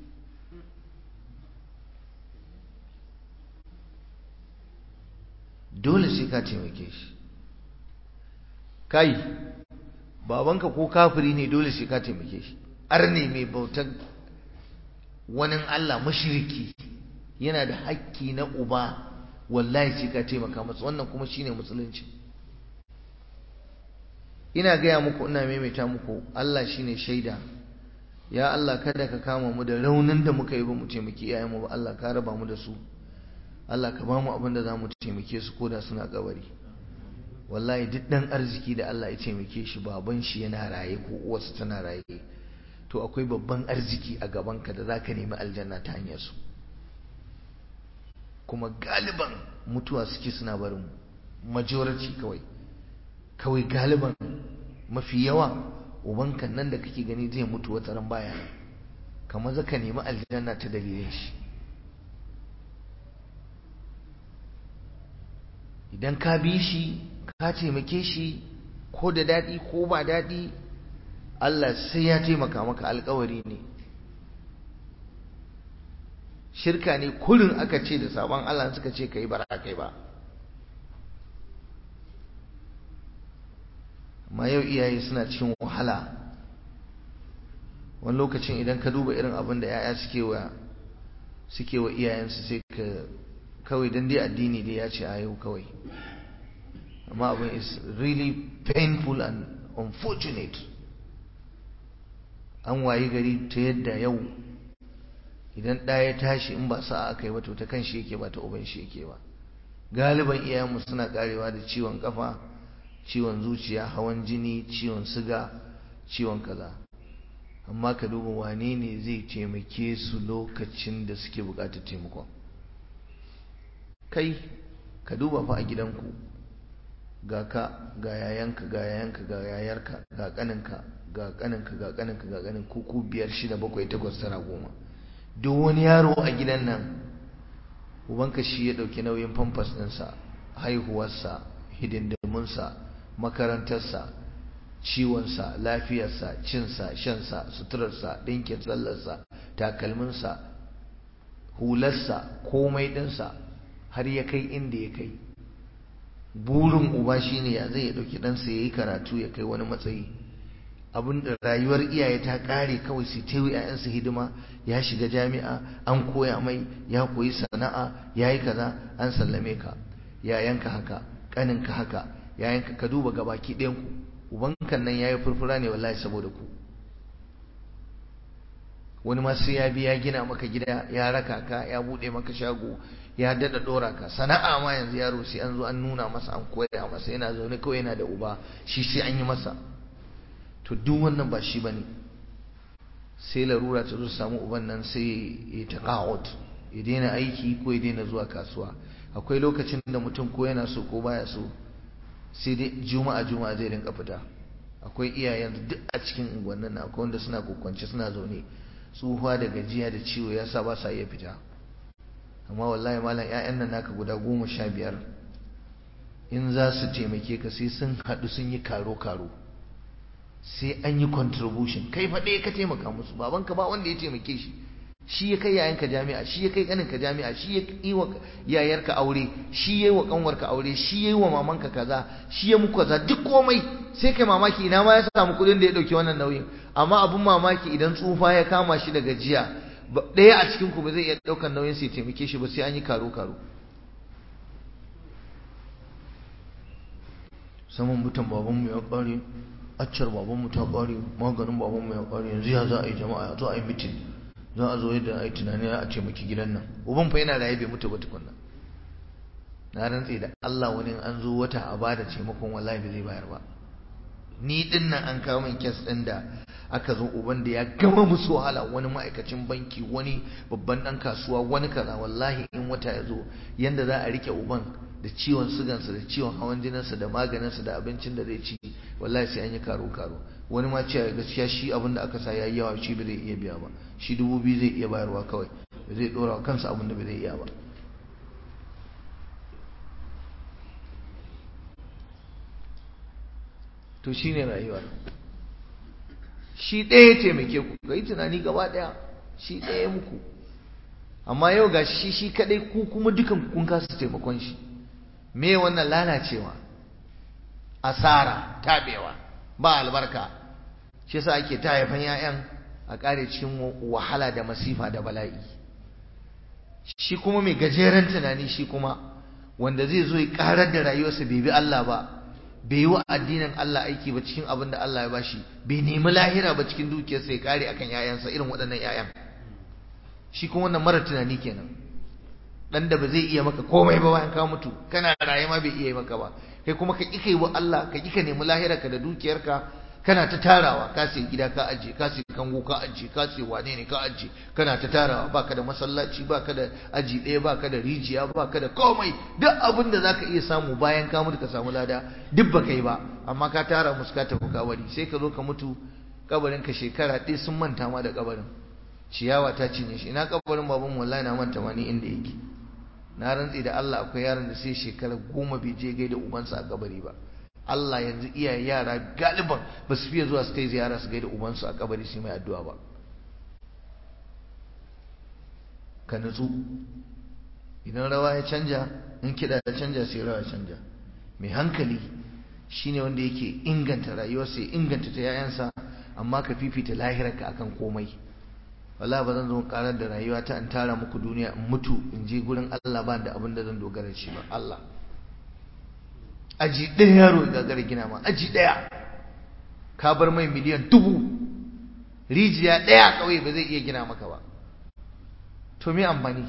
dole sai ka taimake shi kai babanka ko kafiri ne dole sai ka taimake shi arne mai bautar wani Allah mushriki yana da hakki na uba wallahi sai ka taimaka masa wannan kuma shine musulunci ina gaya muku ina maimaita muku Allah shine shaida ya Allah kada ka kama mu da raunin da muka yi ba mu taimaki iyayenmu ba Allah ka raba mu da su Allah ka ba mu abin da za mu taimake su koda suna kabari wallahi duk dan arziki da Allah ya taimake shi baban shi yana raye ko uwarsa tana raye to akwai babban arziki a gabanka da zaka nemi aljanna ta hanyar su kuma galiban mutuwa suke suna barin majority kawai kawai galiban mafi yawa ubankan nan da kake gani zai mutu wata ran baya kamar zaka nemi aljanna ta dalilin shi idan ka bi shi ka taimake shi ko da daɗi ko ba daɗi Allah sai ya taimaka maka alkawari ne shirka ne kurin aka ce da sabon Allah suka ce ka yi bara kai ba amma yau iyaye suna cikin wahala wani lokacin idan ka duba irin abin da 'ya'ya suke wa suke wa iyayensu sai ka kawai dan dai addini dai ya ce a yau kawai amma abin is really painful and unfortunate an wayi gari ta yadda yau idan ɗaya ya tashi in ba sa'a aka yi ba to ta kan shi yake ba ta uban shi yake ba galiban iyayenmu suna karewa da ciwon kafa ciwon zuciya hawan jini ciwon siga ciwon kaza amma ka duba wane ne zai taimake su lokacin da suke buƙatar taimakon kai ka duba fa a gidanku ga ka ga yayanka ga yayanka ga yayarka ga kaninka ga kaninka ga kaninka ga kanin kuku biyar shida bakwai takwas tara goma duk wani yaro a gidan nan ubanka shi ya ɗauki nauyin famfas ɗinsa haihuwarsa hidindimunsa makarantarsa ciwonsa lafiyarsa cinsa shansa suturarsa ɗinkin tsallarsa takalminsa hularsa komai ɗinsa har ya kai inda ya kai burin uba shine ya zai ya ɗauki ɗansa ya yi karatu ya kai wani matsayi abin da rayuwar iyaye ta ƙare kawai su ta yi ‘ya'yansu hidima ya shiga jami'a an koya mai ya koyi sana'a ya yi kaza an sallame ka yayanka haka ƙaninka haka yayanka ka duba gabaki ɗayanku ubankan nan ya yi furfura ne wallahi saboda ku wani ma sai ya biya gina maka gida ya raka ka ya bude maka shago ya dada dora ka sana'a ma yanzu yaro sai an zo an nuna masa an koya masa yana zaune kawai yana da uba shi sai an yi masa to duk wannan ba shi bane sai larura ta zo samu uban nan sai ya taqa'ud ya daina aiki ko ya daina zuwa kasuwa akwai lokacin da mutum ko yana so ko baya so sai dai juma'a juma'a zai rinka fita akwai iyayen duk a cikin unguwannin na akwai wanda suna kokwance suna zaune tsuhuwa da gajiya da ciwo ya sa ba sa iya fita amma wallahi malam 'ya'yan nan naka guda goma sha biyar in za su taimake ka sai sun haɗu sun yi karo-karo sai an yi contribution kai faɗe ka taimaka musu babanka ba wanda ya taimake shi shi ya kai yayanka jami'a shi ya kai ƙaninka jami'a shi ya yi wa yayarka aure shi ya yi wa ƙanwarka aure shi ya yi wa mamanka kaza shi ya muku kaza duk komai sai kai mamaki ina ma ya samu kuɗin da ya ɗauki wannan nauyin amma abin mamaki idan tsufa ya kama shi da gajiya ɗaya a cikin ku ba zai iya ɗaukar nauyin sai taimake shi ba sai an yi karo karo saman mutan babanmu ya ƙare accar babanmu ta ƙare maganin babanmu ya ƙare yanzu ya za a yi jama'a ya zo a yi mitin za a zo yadda a yi tunani a taimaki gidan nan uban fa yana raye bai mutu ba tukunna na rantse da Allah wani an zo wata a bada taimakon wallahi bai zai bayar ba ni din nan an kawo min kes din da aka zo uban da ya gama musu wahala wani ma'aikacin banki wani babban dan kasuwa wani kaza wallahi in wata ya zo yanda za a rike uban da ciwon sugansa da ciwon hawan jininsa da maganinsa da abincin da zai ci wallahi sai an yi karo karo wani ma ce gaskiya shi abin da aka sa ya yi yawa shi ba zai iya biya ba shi dubu biyu zai iya bayarwa kawai ba zai dora kansa abin da ba zai iya ba to shi ne rayuwar shi ɗaya taimake ku ga yi tunani gaba ɗaya shi ɗaya muku amma yau ga shi shi kaɗai ku kuma dukan kun kasa taimakon shi me wannan lalacewa asara tabewa ba albarka shi yasa ake ta haifan 'ya'yan a ƙare cikin wahala da masifa da bala'i shi kuma mai gajeren tunani shi kuma wanda zai zo ya ƙarar da rayuwarsa bai bi Allah ba bai yi wa addinin Allah aiki ba cikin abin da Allah ya bashi bai nemi lahira ba cikin dukiyarsa ya kare akan yayansa irin waɗannan yayan shi kuma wannan mara tunani kenan dan da ba zai iya maka komai ba bayan ka mutu kana raye ma bai iya yi maka ba kai kuma ka kika yi wa Allah ka kika nemi lahira ka da dukiyarka kana ta tarawa ka sai gida ka aje ka sai kango ka aje ka sai wane ne ka aje kana ta tarawa baka da masallaci baka da aji ɗaya baka da rijiya baka da komai duk abin da zaka iya samu bayan ka mutu ka samu lada duk baka yi ba amma ka tara musu ka tafi kabari sai ka zo ka mutu kabarin ka shekara ɗaya sun manta ma da kabarin ciyawa ta cinye shi ina kabarin baban wallahi na manta ma ni inda yake na rantsi da Allah akwai yaron da sai shekara goma bai je gaida ubansa a kabari ba Allah yanzu iyaye yara galiban ba su fiye zuwa su kai ziyara su gaida ubansu a kabari su mai addu'a ba ka nutsu idan rawa ya canja in kiɗa ya canja sai rawa ya canja mai hankali shine wanda yake inganta rayuwarsa ya inganta ta yayansa amma ka fifita lahirarka akan komai wala ba zan zo karar da rayuwa ta in tara muku duniya in mutu in je gurin Allah ba da abin da zan dogara shi ba Allah aji ɗaya yaro ya gagara gina ma aji ɗaya ka bar mai miliyan dubu rijiya ɗaya kawai ba zai iya gina maka ba to me amfani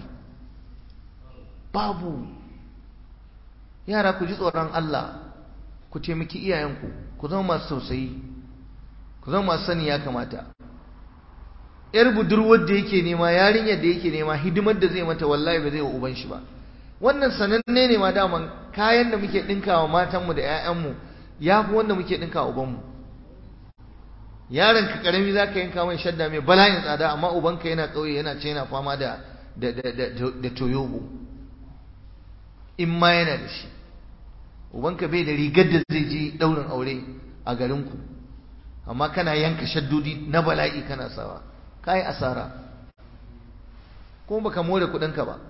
babu yara ku ji tsoron Allah ku taimaki iyayenku ku zama masu tausayi ku zama masu sani ya kamata yar budurwar da yake nema yarinyar da yake nema hidimar da zai mata wallahi ba zai wa uban shi ba wannan sananne ne ma daman kayan da muke dinkawa matanmu da 'ya'yanmu ya fi wanda muke dinkawa ubanmu yaron ka karami za ka yanka mai shadda mai bala'in tsada amma ubanka yana ƙauye yana ce yana fama da da da da da toyobo in ma yana da shi ubanka bai da rigar da zai je ɗaurin aure a garinku amma kana yanka shaddodi na bala'i kana sawa ka yi asara kuma baka more kuɗinka ba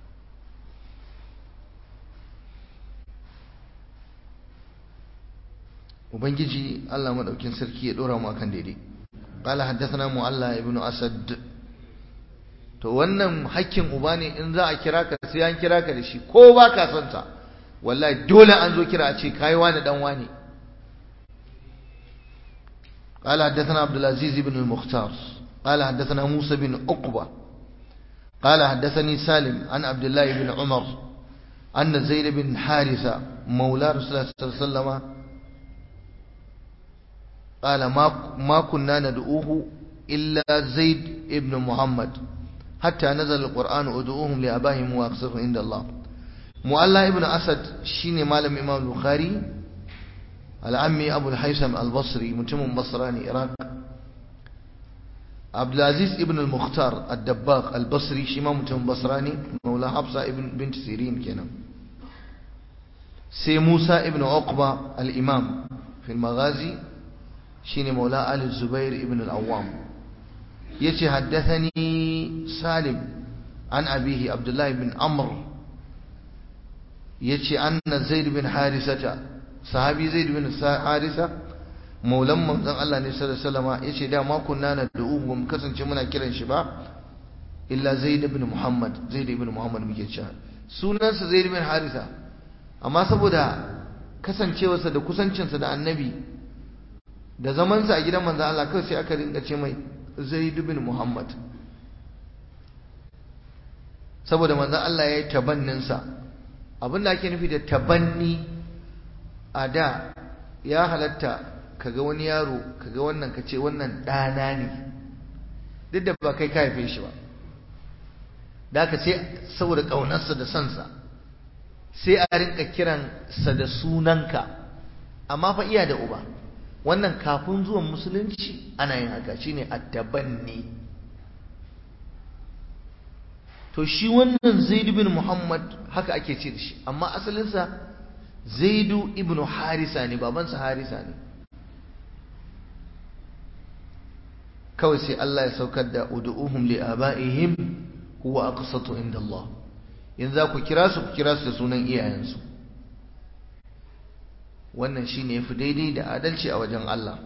ubangiji Allah madaukin sarki ya dora mu akan daidai qala haddathana mu'alla ibn asad to wannan hakkin uba ne in za a kira ka sai an kira ka da shi ko ba ka son sa wallahi dole an zo kira a ce kai wani dan wani قال حدثنا عبد العزيز بن المختار قال حدثنا موسى بن عقبة قال حدثني سالم عن عبد الله بن عمر أن زيد بن حارثة مولى رسول الله صلى الله عليه وسلم قال ما ما كنا ندعوه إلا زيد ابن محمد حتى نزل القرآن ادعوهم لآبائهم وأقصرهم عند الله مؤلا ابن أسد شيني مالم إمام البخاري العمي أبو الحيثم البصري متم بصراني إراق عبد العزيز ابن المختار الدباغ البصري شيما متم بصراني مولى حفصة ابن بنت سيرين كنا سي موسى ابن عقبة الإمام في المغازي شيني مولى آل الزبير ابن الأوام يتي حدثني سالم عن أبيه عبد الله بن عمرو يتي أن زيد بن حارثة صحابي زيد بن حارثة maulan manzon Allah ne sallallahu alaihi wasallam yace da ma kunna na da'u mu kasance muna kiran shi ba illa Zaid ibn Muhammad Zaid ibn Muhammad muke cewa sunansa Zaid ibn Harisa amma saboda kasancewarsa da kusancinsa da Annabi da zamansa a gidan manzon Allah kawai sai aka rinka ce mai Zaid ibn Muhammad saboda manzon Allah ya yi tabanninsa abinda ake nufi da tabanni a da ya halatta kaga wani yaro kaga wannan kace wannan ɗana ne duk da ba kai ka haife shi ba da haka sai saboda ƙaunarsa da sansa sai a rinka kiransa da sunanka amma fa iya da uba wannan kafin zuwan musulunci ana yin haka shine attabanni to shi wannan zaid bin muhammad haka ake ce da shi amma asalinsa zaidu ibnu harisa ne babansa harisa ne kawai sai Allah ya saukar da ud'uhum li abaihim huwa aqsatu inda Allah yanzu za ku kira su ku kira su da sunan iyayensu wannan shine yafi daidai da adalci a wajen Allah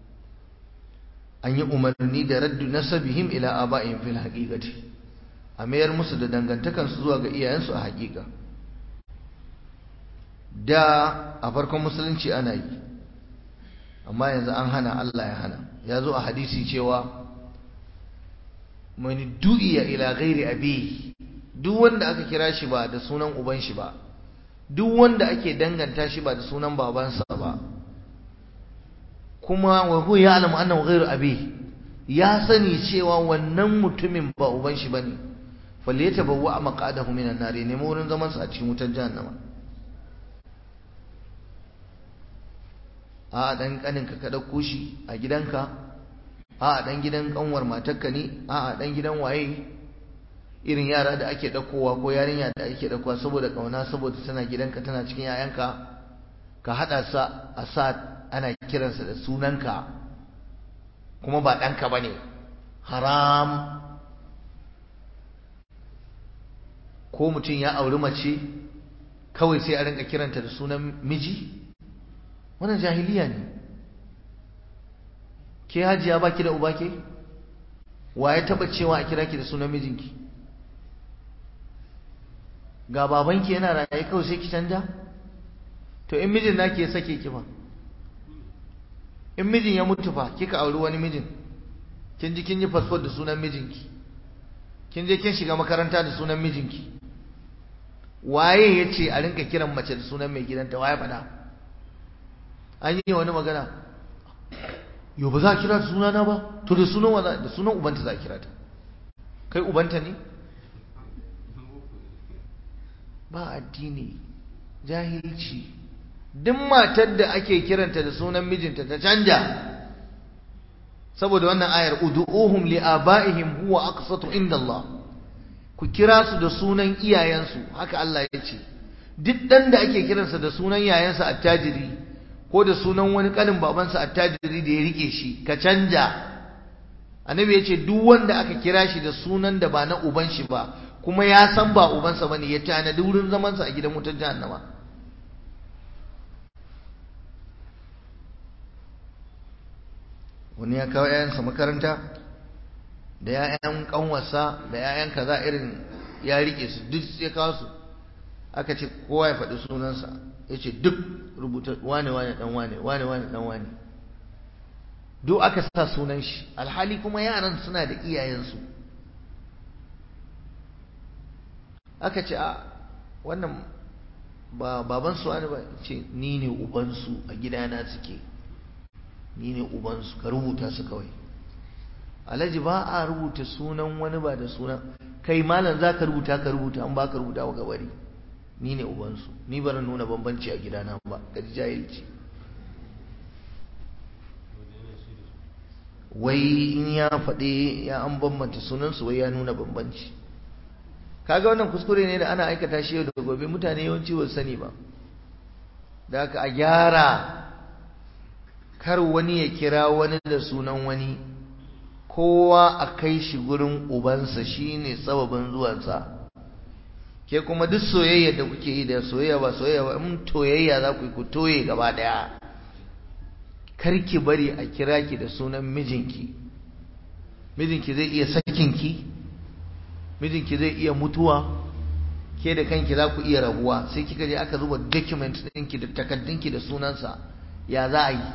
an yi umarni da raddu nasabihim ila abaihim fil haqiqati a mayar musu da dangantakansu zuwa ga iyayensu a haƙiƙa da a farkon musulunci ana yi amma yanzu an hana Allah ya hana ya zo a hadisi cewa mani du'iya ila ghairi abi duk wanda aka kira shi ba da sunan uban shi ba duk wanda ake danganta shi ba da sunan babansa ba kuma wa huwa ya'lamu annahu ghairu abi ya sani cewa wannan mutumin ba uban shi bane falyatabawwa maqadahu minan nar ne wurin zaman sa a cikin wutar jahannama a dan kaninka ka dauko shi a gidanka a dan gidan kanwar matarka ne a dan gidan waye irin yara da ake daukowa ko yarinya da ake daukowa saboda kauna saboda tana gidanka tana cikin yayanka ka hada sa a sa ana kiransa da sunanka kuma ba danka bane haram ko mutum ya auri mace kawai sai a rinka kiranta da sunan miji wannan jahiliya ne ke hajiya baki da uba ke wa ya taba cewa a kira ki da sunan mijinki ga babanki yana raye kawai sai ki canja to in mijin naki ya sake ki fa in mijin ya mutu fa kika auri wani mijin kin ji kin yi passport da sunan mijinki kin je kin shiga makaranta da sunan mijinki waye ya ce a rinka kiran mace da sunan mai gidanta waye faɗa an yi wani magana yau ba za a kira da sunana ba to da sunan wa da sunan ubanta za a kira ta kai ubanta ne ba addini jahilci duk matar da ake kiranta da sunan mijinta ta canja saboda wannan ayar ud'uhum li abaihim huwa aqsatu inda Allah ku kira su da sunan iyayensu haka Allah ya ce duk dan da ake kiransa da sunan yayansa attajiri ko da sunan wani kanin babansa attajiri da ya rike shi ka canja annabi ya ce duk wanda aka kira shi da sunan da ba na uban shi ba kuma ya san ba ubansa bane ya tanadi wurin zamansa a gidan wutar jahannama wani ya kawo 'ya'yansa makaranta da 'ya'yan kanwarsa da 'ya'yan kaza irin ya rike su duk ya kawo su aka ce kowa ya faɗi sunansa ya ce duk rubuta wane wane dan wane wane wane dan wane duk aka sa sunan shi alhali kuma yaran suna da iyayensu aka ce a wannan ba babansu wani ba ce ni ne ubansu a gidana suke ni ne ubansu ka rubuta su kawai alhaji ba a rubuta sunan wani ba da sunan kai malam za ka rubuta ka rubuta an ba ka rubuta wa gabari ni ne ubansu ni bari nuna bambanci a gidana ba ka ji jahilci wai in ya faɗi ya an bambanta sunansu wai ya nuna bambanci kaga wannan kuskure ne da ana aikata shi yau da gobe mutane yawanci ba sani ba da haka a gyara kar wani ya kira wani da sunan wani kowa a kai shi gurin ubansa shine sababin zuwansa ke kuma duk soyayya da kuke yi da soyayya ba soyayya ba in toyayya za ku yi ku toye gaba daya karki bari a kira ki da sunan mijinki mijinki zai iya sakinki mijinki zai iya mutuwa ke da kanki za ku iya rabuwa sai kika je aka zuba document ɗinki da takaddunki da sunansa ya za a yi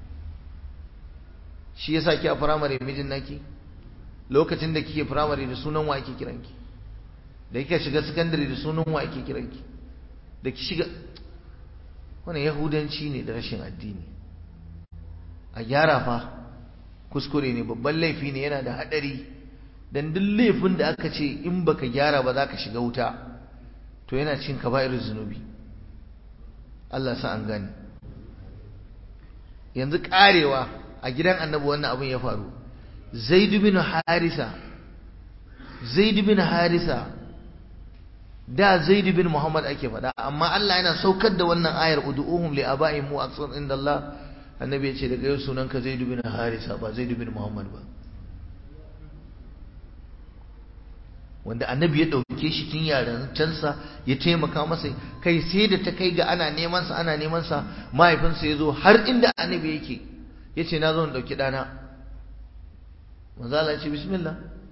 shi yasa ki a firamare mijin naki lokacin da kike firamare da sunan wa ake kiranki da kika shiga sakandare da sunan wa ake kiranki da ki shiga wannan yahudanci ne da rashin addini a gyara fa kuskure ne babban laifi ne yana da hadari dan duk laifin da aka ce in baka gyara ba za ka shiga wuta to yana cin kaba'ir zunubi Allah sa an gane yanzu karewa a gidan annabi wannan abin ya faru zaid bin harisa zaid bin harisa da zaid bin muhammad ake faɗa amma Allah yana saukar da wannan ayar ud'uhum li aba'ihim wa aqsam inda Allah annabi ya ce daga yau sunanka zaid bin harisa ba zaid bin muhammad ba wanda annabi ya ɗauke shi tun yarancansa ya taimaka masa kai sai da ta kai ga ana neman sa ana neman sa mahaifinsa ya zo har inda annabi yake ya ce na zo in ɗauki ɗana manzala ya ce bismillah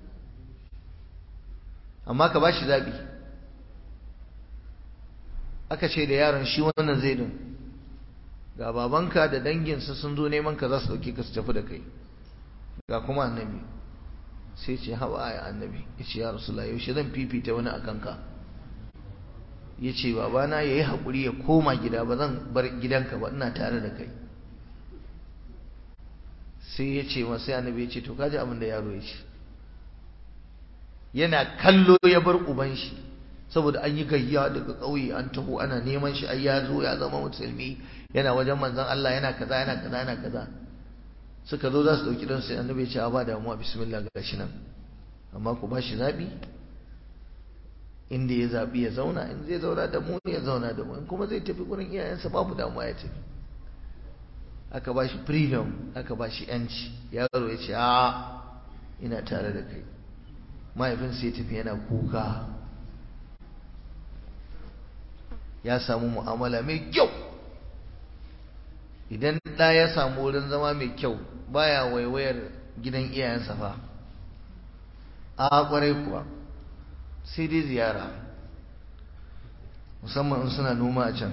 amma ka ba shi zaɓi aka ce da yaron shi wannan zaidun ga babanka da danginsa sun zo neman ka za su ɗauki ka su tafi da kai ga kuma annabi sai ce haɓa a annabi ya ce ya rasulullah yaushe zan fifita wani a kanka ya ce babana ya yi haƙuri ya koma gida ba zan bar gidanka ba ina tare da kai sai ya ce masu annabi ya ce to kaji abin da yaro ya ce yana kallo ya bar uban shi saboda an yi gayya daga ƙauye an taho ana neman shi ai ya zo ya zama musulmi yana wajen manzon Allah yana kaza yana kaza yana kaza suka zo za su ɗauki ɗansu sai annabi ya ce a ba damuwa bismillah ga shi nan amma ku ba shi zaɓi inda ya zaɓi ya zauna in zai zauna da mu ya zauna da mu in kuma zai tafi gurin iyayensa babu damuwa ya tafi aka ba shi freedom aka ba shi yanci yaro ya ce a ina tare da kai mahaifinsa ya tafi yana kuka ya samu mu'amala mai kyau idan ɗa ya samu wurin zama mai kyau baya waiwayar gidan iyayensa fa a kwarai kuwa sai dai ziyara musamman in suna noma a can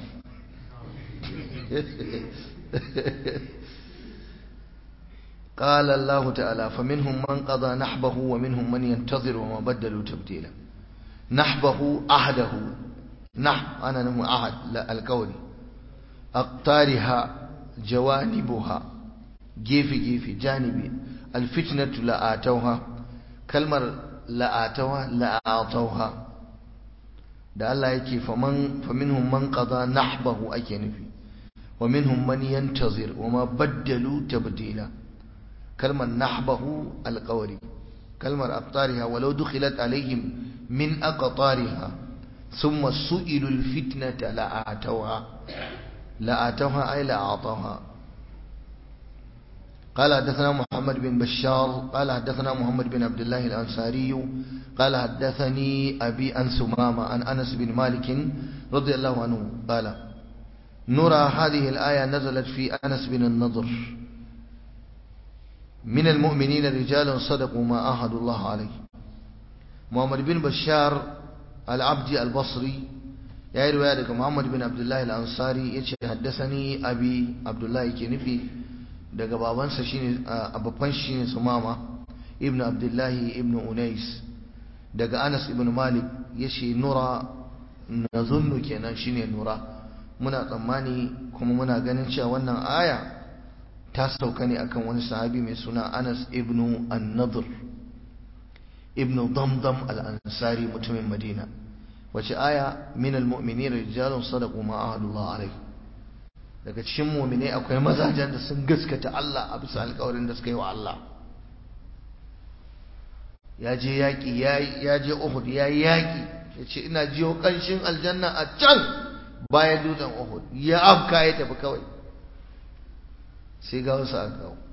قال الله تعالى فمنهم من قضى نحبه ومنهم من ينتظر وما بدلوا تبديلا نحبه عهده نحب أنا نمو عهد لا القول أقطارها جوانبها gefe gefe janibi alfitnatu la'atauha kalmar la'atauha la'atauha da Allah yake faman faminhum man qada nahbahu ake nufi wa minhum man yantazir wa ma baddalu tabdila kalmar nahbahu alqawli kalmar aqtariha walau dukhilat alaihim min aqtariha thumma su'ilu alfitnata la'atauha la'atauha ay la'atauha قال حدثنا محمد بن بشار قال حدثنا محمد بن عبد الله الأنصاري قال حدثني أبي أن سمامة عن أنس بن مالك رضي الله عنه قال نرى هذه الآية نزلت في أنس بن النضر من المؤمنين رجال صدقوا ما آهدوا الله عليه محمد بن بشار العبدي البصري يا رواية محمد بن عبد الله الأنصاري يتشي حدثني أبي عبد الله كنفي daga babansa shine a babban shine sumama ibn abdullahi ibn unais daga anas ibn malik yace nura nazunnu kenan shine nura muna tsammani kuma muna ganin cewa wannan aya ta sauka ne akan wani sahabi mai suna anas ibn an-nadr ibn damdam al-ansari mutumin madina wace aya min al-mu'minina rijalun sadaqu ma ahadullah alaihi daga cikin mu'minai akwai mazajen da sun gaskata Allah a bisa alƙawarin da suka yi wa Allah ya je yaƙi ya je Uhud ya yi yaƙi ya ce ina jiyo ƙanshin aljanna a can bayan dutsen Uhud ya afka ya tafi kawai sai ga wasu aka kawo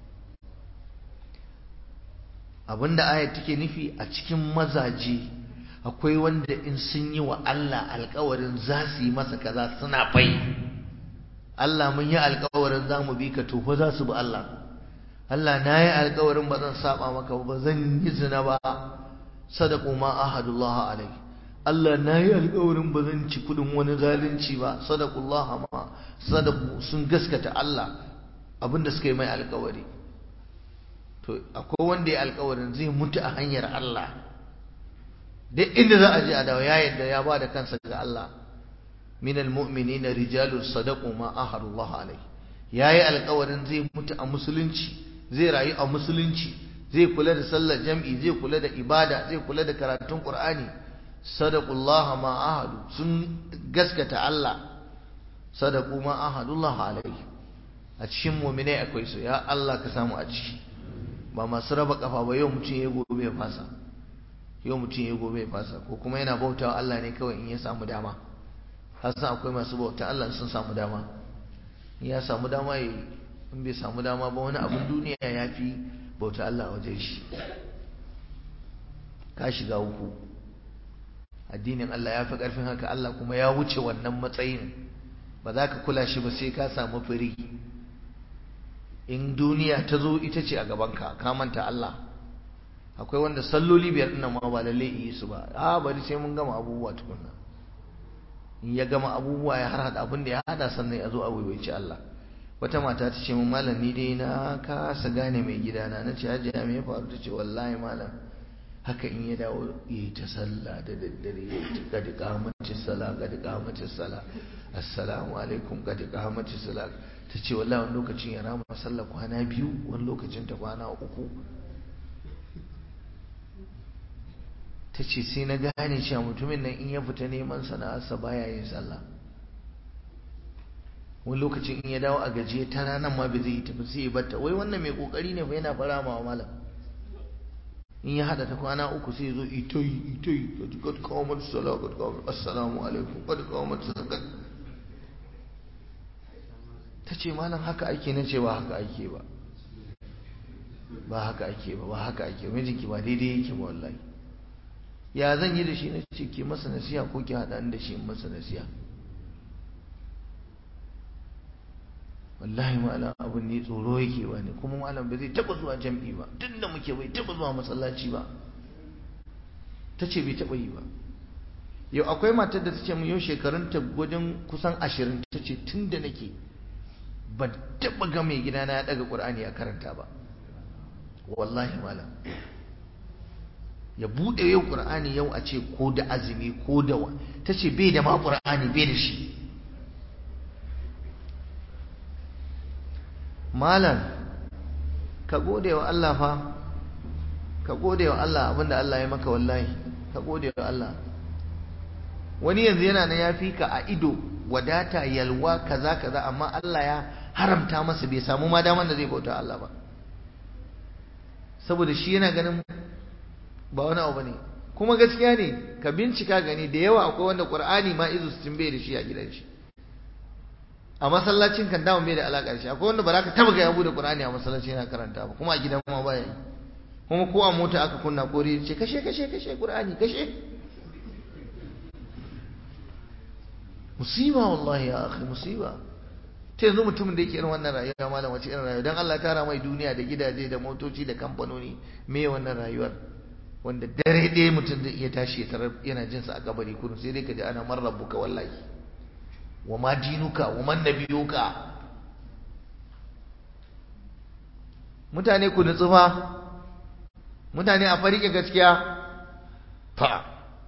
abinda ayat take nufi a cikin mazaje akwai wanda in sun yi wa Allah alƙawarin za su yi masa kaza suna fai Allah mun yi alƙawarin za mu bi ka to fa za su bi Allah Allah na yi alƙawarin ba zan saba maka ba zan yi zina ba sadaqu ma ahadullah alai Allah na yi alƙawarin ba zan ci kudin wani zalunci ba sadaqullah ma sadaqu sun gaskata Allah abinda suka yi mai alƙawari to akwai wanda ya alƙawarin zai mutu a hanyar Allah duk inda za a je a dawo ya yadda ya ba da kansa ga Allah min almu'minina rijalun sadaqu ma ahadullah alai yayi alƙawarin zai mutu a musulunci zai rayu a musulunci zai kula da sallar jam'i zai kula da ibada zai kula da karatun qur'ani sadaqullaha ma ahadu sun gaskata Allah sadaqu ma ahadullah alaihi a cikin mu'minai akwai su ya Allah ka samu a ciki ba masu raba kafa ba yau mutum ya gobe ya fasa yau mutum ya gobe ya fasa ko kuma yana bautawa Allah ne kawai in ya samu dama hasan akwai masu bauta Allah sun samu dama in ya samu dama ya in bai samu dama ba wani abin duniya ya fi bauta Allah a wajen shi ka shiga uku addinin Allah ya fi ƙarfin haka Allah kuma ya wuce wannan matsayin ba za ka kula shi ba sai ka samu firi in duniya ta zo ita ce a gabanka ka manta Allah akwai wanda salloli biyar ɗin ma ba lalle yi su ba a bari sai mun gama abubuwa tukunna in ya gama abubuwa ya har hada abin da ya hada sannan ya zo a waiwaici Allah wata mata ta ce mun malam ni dai na kasa gane mai gidana na ce hajiya me ya faru ta ce wallahi malam haka in ya dawo ya yi ta sallah da daddare ya yi ta gadi kamacin sala gadi kamacin sala assalamu alaikum gadi kamacin sala ta ce wallahi wani lokacin ya rama sallah kwana biyu wani lokacin ta kwana uku ta ce sai na gane cewa mutumin nan in ya fita neman sana'arsa baya yin sallah wani lokacin in ya dawo a gajiye ta ranar ma bai zai yi tafi sai ya batta wai wannan mai kokari ne fa yana fara ma malam in ya hada ta kwana uku sai ya zo ito yi ito yi ka ji kad kawo mata sala kad kawo mata assalamu alaikum kad kawo mata zakat ta ce malam haka ake na ce ba haka ake ba ba haka ake ba ba haka ake mijinki ba daidai yake ba wallahi ya zan yi da shi na ce ke masa nasiha ko ki haɗa da shi masa nasiha wallahi malam abin ne tsoro yake ba ne kuma malam ba zai taɓa zuwa jam'i ba tun da muke bai taɓa zuwa masallaci ba ta ce bai taɓa yi ba yau akwai matar da ta ce yau shekarun ta wajen kusan ashirin ta ce tun da nake ban taɓa ga mai gidana ya ɗaga ƙur'ani ya karanta ba wallahi malam ya buɗe yau ƙur'ani yau a ce ko da azumi ko da wa ta ce bai da ma ƙur'ani bai da shi malam ka gode wa Allah fa ka gode wa Allah abinda Allah ya maka wallahi ka gode wa Allah wani yanzu yana nan ya fi ka a ido wadata yalwa kaza kaza amma Allah ya haramta masa bai samu ma daman da zai bauta Allah ba saboda shi yana ganin ba wani abu ne kuma gaskiya ne ka bincika gani da yawa akwai wanda qur'ani ma izu sun bai da shi a gidan shi a masallacin kan dawo bai da alaka da shi akwai wanda ba za ka taba ga ya bude qur'ani a masallacin yana karanta ba kuma a gidan ma baya yi kuma ko a mota aka kunna kore ce kashe kashe kashe qur'ani kashe musiba wallahi ya akhi musiba ta yanzu mutumin da yake irin wannan rayuwa malam wace irin rayuwa dan Allah ya tara mai duniya da gidaje da motoci da kamfanoni me wannan rayuwar wanda dare ɗaya mutum zai iya tashi ya tarar yana jin sa a kabari kullum sai dai ka ji ana man rabbuka wallahi wa ma dinuka wa man nabiyuka mutane ku nutsu fa mutane a farike gaskiya fa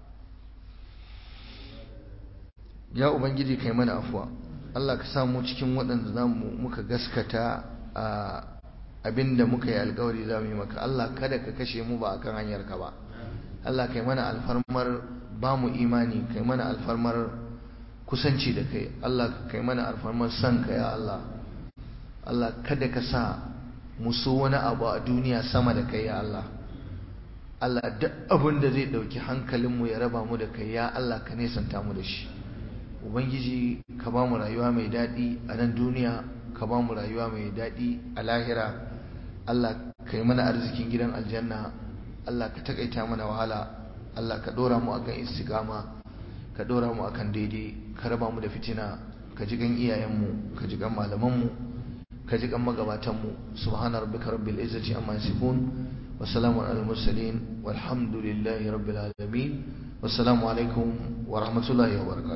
ya ubangiji kai mana afuwa Allah ka samu cikin waɗanda za mu muka gaskata a abinda muka yi alkawari za mu yi maka Allah kada ka kashe mu ba akan hanyar ka ba Allah kai mana alfarmar ba mu imani kai mana alfarmar kusanci da kai Allah kai mana alfarmar san ka ya Allah Allah kada ka sa mu so wani abu a duniya sama da kai ya Allah Allah duk abin da zai ɗauki hankalinmu ya raba mu da kai ya Allah ka nesanta mu da shi ubangiji ka ba mu rayuwa mai daɗi a nan duniya ka ba mu rayuwa mai daɗi a lahira Allah ka yi mana arzikin gidan aljanna Allah ka takaita mana wahala Allah ka ɗora mu akan istiqama ka ɗora mu akan daidai ka raba mu da fitina ka ji gan iyayenmu ka ji gan malamanmu ka ji gan magabatanmu subhana rabbika rabbil izzati amma yasifun wa salamun alal mursalin walhamdulillahi rabbil alamin wassalamu alaikum wa rahmatullahi wa barakatuh